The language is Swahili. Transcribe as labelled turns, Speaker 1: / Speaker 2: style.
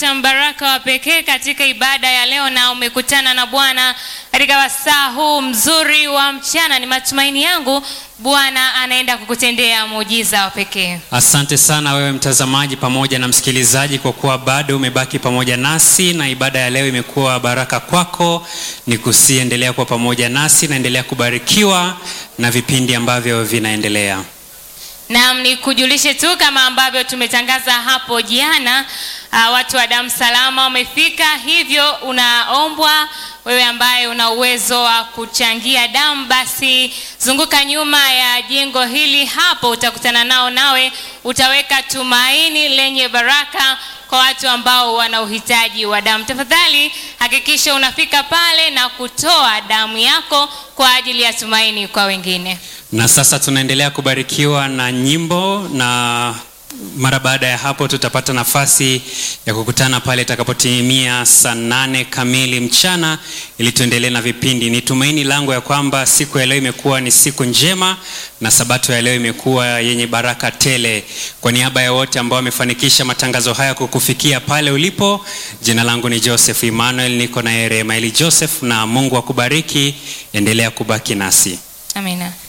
Speaker 1: mbaraka wa pekee katika ibada ya leo na umekutana na Bwana katika wasaa huu mzuri wa mchana. Ni matumaini yangu Bwana anaenda kukutendea muujiza wa pekee.
Speaker 2: Asante sana wewe mtazamaji pamoja na msikilizaji kwa kuwa bado umebaki pamoja nasi na ibada ya leo imekuwa baraka kwako. Ni kusiendelea kuwa pamoja nasi, naendelea kubarikiwa na vipindi ambavyo vinaendelea.
Speaker 1: Naam, ni kujulishe tu kama ambavyo tumetangaza hapo jana, uh, watu wa damu salama wamefika, hivyo unaombwa wewe ambaye una uwezo wa kuchangia damu, basi zunguka nyuma ya jengo hili hapo, utakutana nao, nawe utaweka tumaini lenye baraka kwa watu ambao wana uhitaji wa damu. Tafadhali hakikisha unafika pale na kutoa damu yako kwa ajili ya tumaini kwa wengine.
Speaker 2: Na sasa tunaendelea kubarikiwa na nyimbo na mara baada ya hapo tutapata nafasi ya kukutana pale itakapotimia saa nane kamili mchana ili tuendelee na vipindi. Ni tumaini langu ya kwamba siku ya leo imekuwa ni siku njema na sabato ya leo imekuwa yenye baraka tele. Kwa niaba ya wote ambao wamefanikisha matangazo haya kukufikia pale ulipo, jina langu ni Joseph Emmanuel, niko na Remaeli Joseph, na Mungu akubariki. Endelea kubaki nasi.
Speaker 1: Amina.